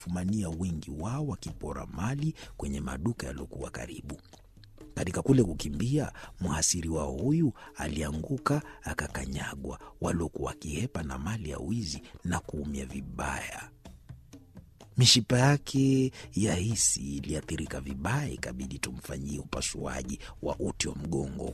fumania wengi wao wakipora mali kwenye maduka yaliyokuwa karibu. Katika kule kukimbia, mhasiri wao huyu alianguka akakanyagwa, waliokuwa wakihepa na mali ya wizi na kuumia vibaya. Mishipa yake ya hisi iliathirika vibaya, ikabidi tumfanyie upasuaji wa uti wa mgongo.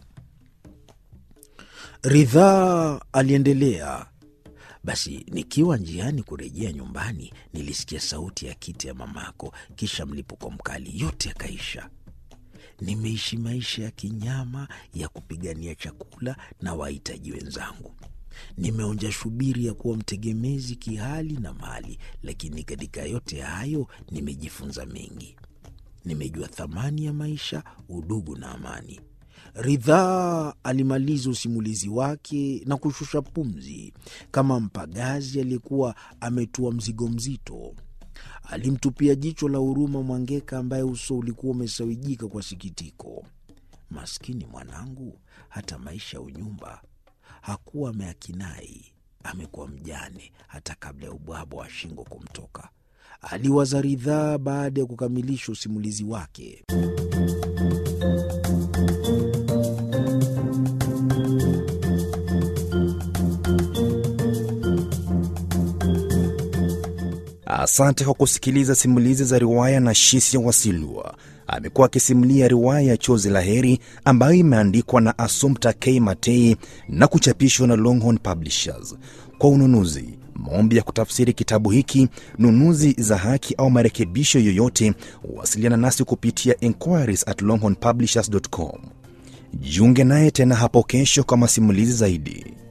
Ridhaa aliendelea. Basi nikiwa njiani kurejea nyumbani, nilisikia sauti ya kiti ya mamako, kisha mlipuko mkali, yote yakaisha. Nimeishi maisha ya kinyama ya kupigania chakula na wahitaji wenzangu. Nimeonja shubiri ya kuwa mtegemezi kihali na mali, lakini katika yote hayo nimejifunza mengi. Nimejua thamani ya maisha, udugu na amani. Ridhaa alimaliza usimulizi wake na kushusha pumzi kama mpagazi aliyekuwa ametua mzigo mzito. Alimtupia jicho la huruma Mwangeka ambaye uso ulikuwa umesawijika kwa sikitiko. Maskini mwanangu, hata maisha ya unyumba hakuwa ameakinai, amekuwa mjane hata kabla ya ubwabwa wa shingo kumtoka, aliwaza Ridhaa baada ya kukamilisha usimulizi wake. Asante kwa kusikiliza simulizi za riwaya na Shisia Wasilwa. Amekuwa akisimulia riwaya ya Chozi la Heri ambayo imeandikwa na Assumpta K Matei na kuchapishwa na Longhorn Publishers. Kwa ununuzi, maombi ya kutafsiri kitabu hiki, nunuzi za haki au marekebisho yoyote, wasiliana nasi kupitia inquiries at longhornpublishers.com. Jiunge naye tena hapo kesho kwa masimulizi zaidi.